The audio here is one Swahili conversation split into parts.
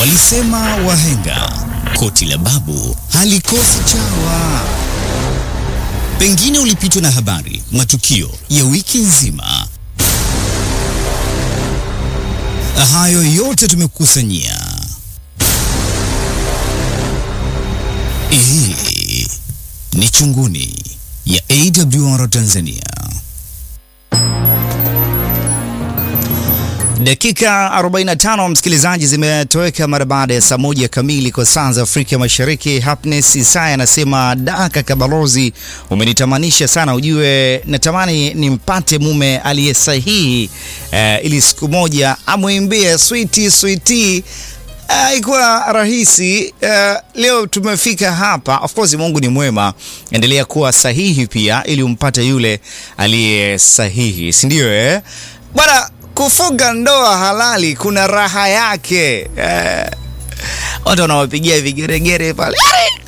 Walisema wahenga koti la babu halikosi chawa. Pengine ulipitwa na habari, matukio ya wiki nzima. Hayo yote tumekukusanyia. Hii ni Chunguni ya AWR Tanzania. Dakika 45 msikilizaji, zimetoweka mara baada ya saa moja kamili kwa saa za Afrika Mashariki. Happiness Isaya anasema da, kaka balozi, umenitamanisha sana, ujue natamani nimpate mume aliye sahihi eh, ili siku moja amwimbie switi switi. Haikuwa rahisi. Uh, leo tumefika hapa. Of course Mungu ni mwema, endelea kuwa sahihi pia ili umpate yule aliye sahihi, si ndio eh? Bwana, kufunga ndoa halali kuna raha yake eh. Watu wanawapigia vigeregere pale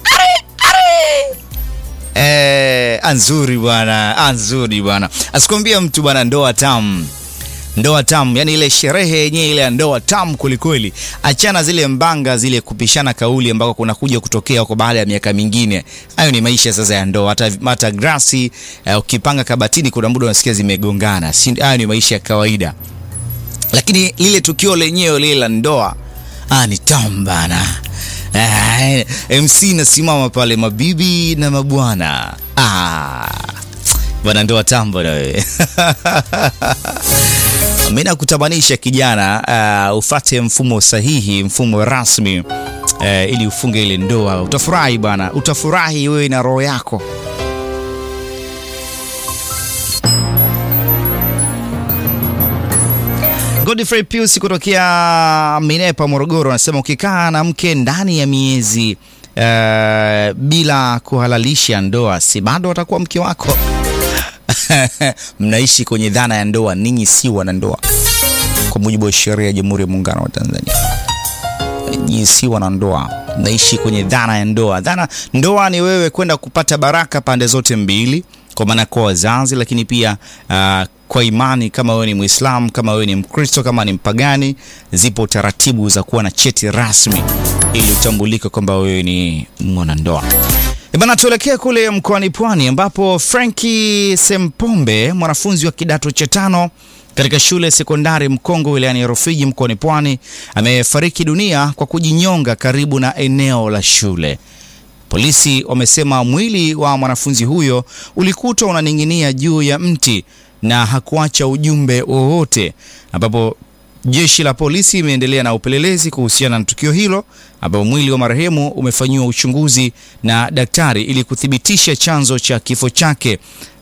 eh, anzuri bwana, anzuri bwana, asikwambia mtu bwana, ndoa tamu ndoa tamu, yani ile sherehe yenyewe ile ya ndoa tamu kwelikweli. Achana zile mbanga zile kupishana kauli ambako kunakuja kutokea huko baada ya miaka mingine. Hayo ni maisha sasa ya ndoa. Hata hata grasi uh, ukipanga kabatini, kuna muda unasikia zimegongana. Hayo ni maisha ya kawaida, lakini lile tukio lenyewe lile la ndoa ah, ni tamu bana. Ah, MC nasimama pale, mabibi na mabwana ah, bwana, ndoa tamu bwana wewe mimi nakutamanisha kijana, uh, ufate mfumo sahihi, mfumo rasmi uh, ili ufunge ile ndoa. Utafurahi bwana, utafurahi wewe na roho yako. Godfrey Pius kutokea Minepa, Morogoro, anasema ukikaa na mke ndani ya miezi uh, bila kuhalalisha ndoa, si bado atakuwa mke wako? Mnaishi kwenye dhana ya ndoa, ninyi si wanandoa kwa mujibu wa sheria ya Jamhuri ya Muungano wa Tanzania. Ninyi si wanandoa, mnaishi kwenye dhana ya ndoa. Dhana ndoa ni wewe kwenda kupata baraka pande zote mbili, kwa maana kwa wazazi, lakini pia uh, kwa imani. Kama wewe ni Muislamu, kama wewe ni Mkristo, kama ni mpagani, zipo taratibu za kuwa na cheti rasmi ili utambulike kwamba wewe ni mwanandoa. Bana, tuelekee kule mkoani Pwani ambapo Franki Sempombe mwanafunzi wa kidato cha tano katika shule sekondari Mkongo wilayani Rufiji mkoani Pwani amefariki dunia kwa kujinyonga karibu na eneo la shule. Polisi wamesema mwili wa mwanafunzi huyo ulikutwa unaning'inia juu ya mti na hakuacha ujumbe wowote, ambapo jeshi la polisi imeendelea na upelelezi kuhusiana na tukio hilo, ambapo mwili wa marehemu umefanyiwa uchunguzi na daktari ili kuthibitisha chanzo cha kifo chake,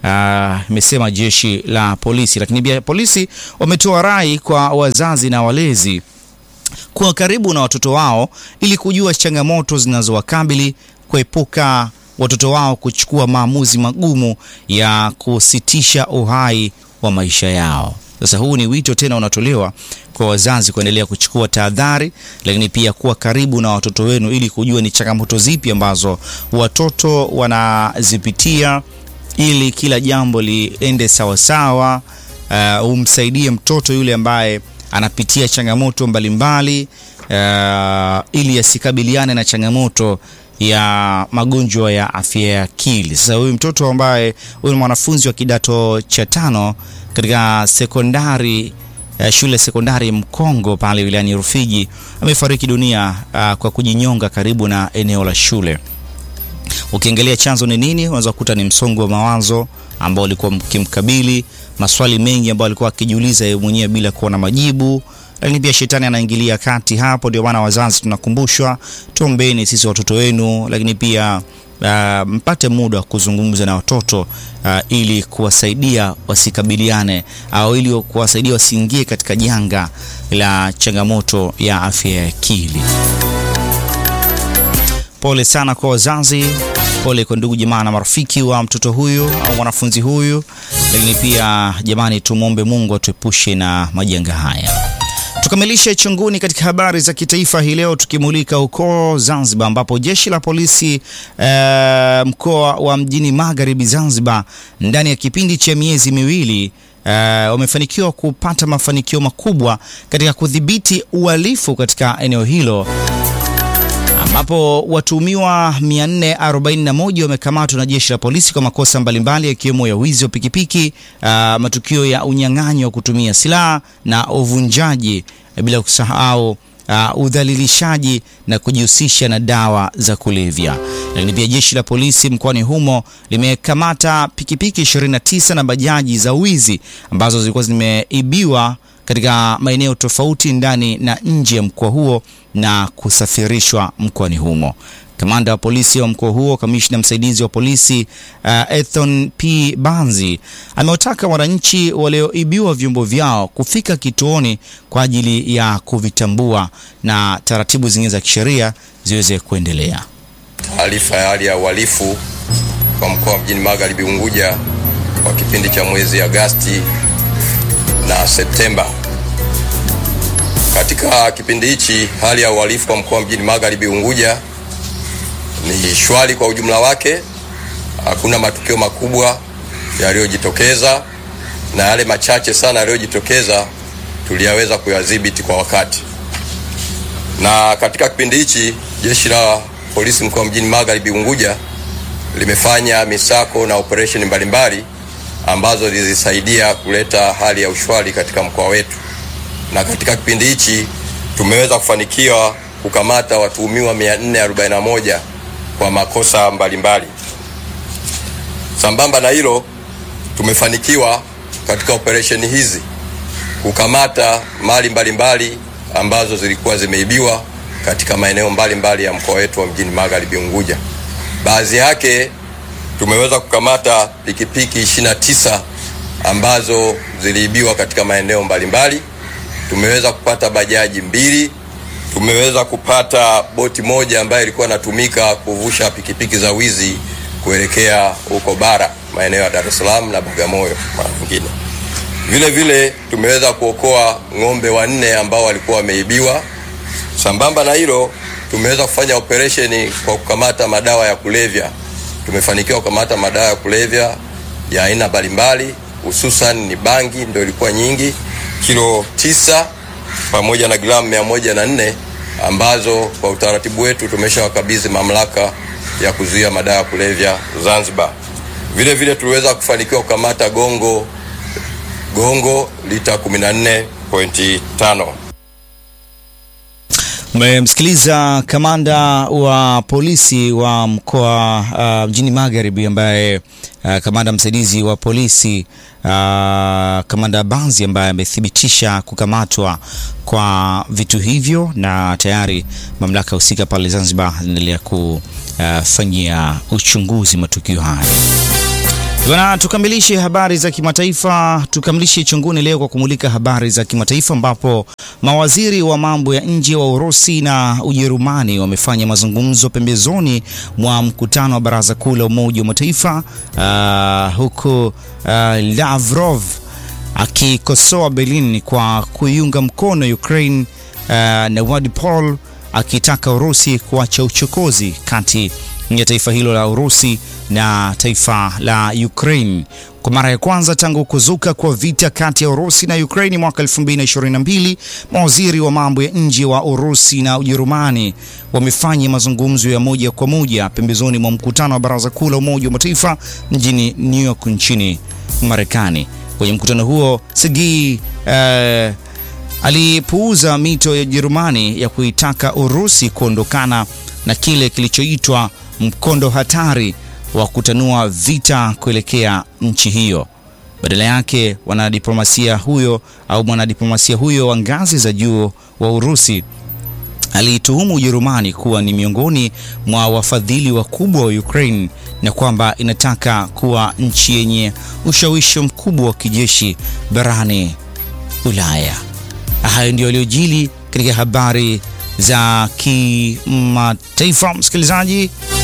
imesema jeshi la polisi. Lakini pia polisi wametoa rai kwa wazazi na walezi kuwa karibu na watoto wao ili kujua changamoto zinazowakabili, kuepuka watoto wao kuchukua maamuzi magumu ya kusitisha uhai wa maisha yao. Sasa huu ni wito tena unatolewa kwa wazazi kuendelea kuchukua tahadhari, lakini pia kuwa karibu na watoto wenu ili kujua ni changamoto zipi ambazo watoto wanazipitia, ili kila jambo liende sawasawa. Uh, umsaidie mtoto yule ambaye anapitia changamoto mbalimbali mbali, uh, ili asikabiliane na changamoto ya magonjwa ya afya ya akili. Sasa huyu mtoto ambaye huyu ni mwanafunzi wa kidato cha tano katika sekondari uh, shule sekondari Mkongo pale wilayani Rufiji amefariki dunia uh, kwa kujinyonga karibu na eneo la shule. Ukiangalia chanzo ni nini, unaweza kukuta ni msongo wa mawazo ambao ulikuwa mkimkabili, maswali mengi ambayo alikuwa akijiuliza yeye mwenyewe bila kuwa na majibu lakini pia shetani anaingilia kati hapo. Ndio maana wazazi tunakumbushwa, tuombeni sisi watoto wenu, lakini pia uh, mpate muda wa kuzungumza na watoto uh, ili kuwasaidia wasikabiliane au ili kuwasaidia wasiingie katika janga la changamoto ya afya ya akili. Pole sana kwa wazazi, pole kwa ndugu jamaa na marafiki wa mtoto huyu au mwanafunzi huyu, lakini pia jamani, tumwombe Mungu atuepushe na majanga haya. Tukamilishe chunguni katika habari za kitaifa hii leo tukimulika huko Zanzibar ambapo jeshi la polisi e, mkoa wa mjini Magharibi Zanzibar ndani ya kipindi cha miezi miwili wamefanikiwa kupata mafanikio makubwa katika kudhibiti uhalifu katika eneo hilo ambapo watuhumiwa 441 wamekamatwa na jeshi la polisi kwa makosa mbalimbali yakiwemo ya wizi wa pikipiki, uh, matukio ya unyang'anyi wa kutumia silaha na uvunjaji, bila kusahau uh, udhalilishaji na kujihusisha na dawa za kulevya. Lakini pia jeshi la polisi mkoani humo limekamata pikipiki 29 na bajaji za wizi ambazo zilikuwa zimeibiwa katika maeneo tofauti ndani na nje ya mkoa huo na kusafirishwa mkoani humo. Kamanda wa polisi wa mkoa huo, kamishna msaidizi wa polisi uh, Ethon P Banzi amewataka wananchi walioibiwa vyombo vyao kufika kituoni kwa ajili ya kuvitambua na taratibu zingine za kisheria ziweze kuendelea. Taarifa ya hali ya uhalifu kwa mkoa wa Mjini Magharibi Unguja kwa kipindi cha mwezi Agasti na Septemba. Katika kipindi hichi hali ya uhalifu kwa mkoa wa Mjini Magharibi Unguja ni shwari kwa ujumla wake. Hakuna matukio makubwa yaliyojitokeza, na yale machache sana yaliyojitokeza tuliyaweza kuyadhibiti kwa wakati. Na katika kipindi hichi jeshi la polisi mkoa wa Mjini Magharibi Unguja limefanya misako na operesheni mbalimbali ambazo zilisaidia kuleta hali ya ushwari katika mkoa wetu, na katika kipindi hichi tumeweza kufanikiwa kukamata watuhumiwa 441 kwa makosa mbalimbali. Sambamba na hilo, tumefanikiwa katika operesheni hizi kukamata mali mbalimbali ambazo zilikuwa zimeibiwa katika maeneo mbalimbali ya mkoa wetu wa Mjini Magharibi Unguja. Baadhi yake tumeweza kukamata pikipiki 29 ambazo ziliibiwa katika maeneo mbalimbali. Tumeweza kupata bajaji mbili, tumeweza kupata boti moja ambayo ilikuwa inatumika kuvusha pikipiki za wizi kuelekea huko bara maeneo ya Dar es Salaam na Bagamoyo mara nyingine. Vile vile tumeweza kuokoa ng'ombe wanne ambao walikuwa wameibiwa. Sambamba na hilo, tumeweza kufanya operesheni kwa kukamata madawa ya kulevya. Tumefanikiwa kukamata madawa ya kulevya ya aina mbalimbali, hususan ni bangi ndio ilikuwa nyingi, kilo tisa pamoja na gramu mia moja na nne ambazo kwa utaratibu wetu tumeshawakabidhi mamlaka ya kuzuia madawa ya kulevya Zanzibar. Vile vile tuliweza kufanikiwa kukamata gongo gongo lita 14.5. Umemsikiliza kamanda wa polisi wa mkoa uh, Mjini Magharibi ambaye uh, kamanda msaidizi wa polisi uh, kamanda Banzi ambaye amethibitisha kukamatwa kwa vitu hivyo na tayari mamlaka husika pale Zanzibar zinaendelea kufanyia uchunguzi matukio haya. Bwana, tukamilishe habari za kimataifa, tukamilishe chunguni leo kwa kumulika habari za kimataifa ambapo mawaziri wa mambo ya nje wa Urusi na Ujerumani wamefanya mazungumzo pembezoni mwa mkutano wa Baraza Kuu la Umoja wa Mataifa uh, huku uh, Lavrov akikosoa Berlin kwa kuiunga mkono Ukraine uh, na Wade Paul akitaka Urusi kuacha uchokozi kati ya taifa hilo la Urusi na taifa la Ukraine. Kwa mara ya kwanza tangu kuzuka kwa vita kati ya Urusi na Ukraine mwaka 2022, mawaziri wa mambo ya nje wa Urusi na Ujerumani wamefanya mazungumzo ya moja kwa moja pembezoni mwa mkutano wa Baraza Kuu la Umoja wa Mataifa mjini New York nchini Marekani. Kwenye mkutano huo Sergei uh, alipuuza mito ya Ujerumani ya kuitaka Urusi kuondokana na kile kilichoitwa mkondo hatari wa kutanua vita kuelekea nchi hiyo. Badala yake, wanadiplomasia huyo au mwanadiplomasia huyo wa ngazi za juu wa Urusi aliituhumu Ujerumani kuwa ni miongoni mwa wafadhili wakubwa wa Ukraine na kwamba inataka kuwa nchi yenye ushawishi mkubwa wa kijeshi barani Ulaya. Hayo ndio yaliyojili katika habari za kimataifa, msikilizaji.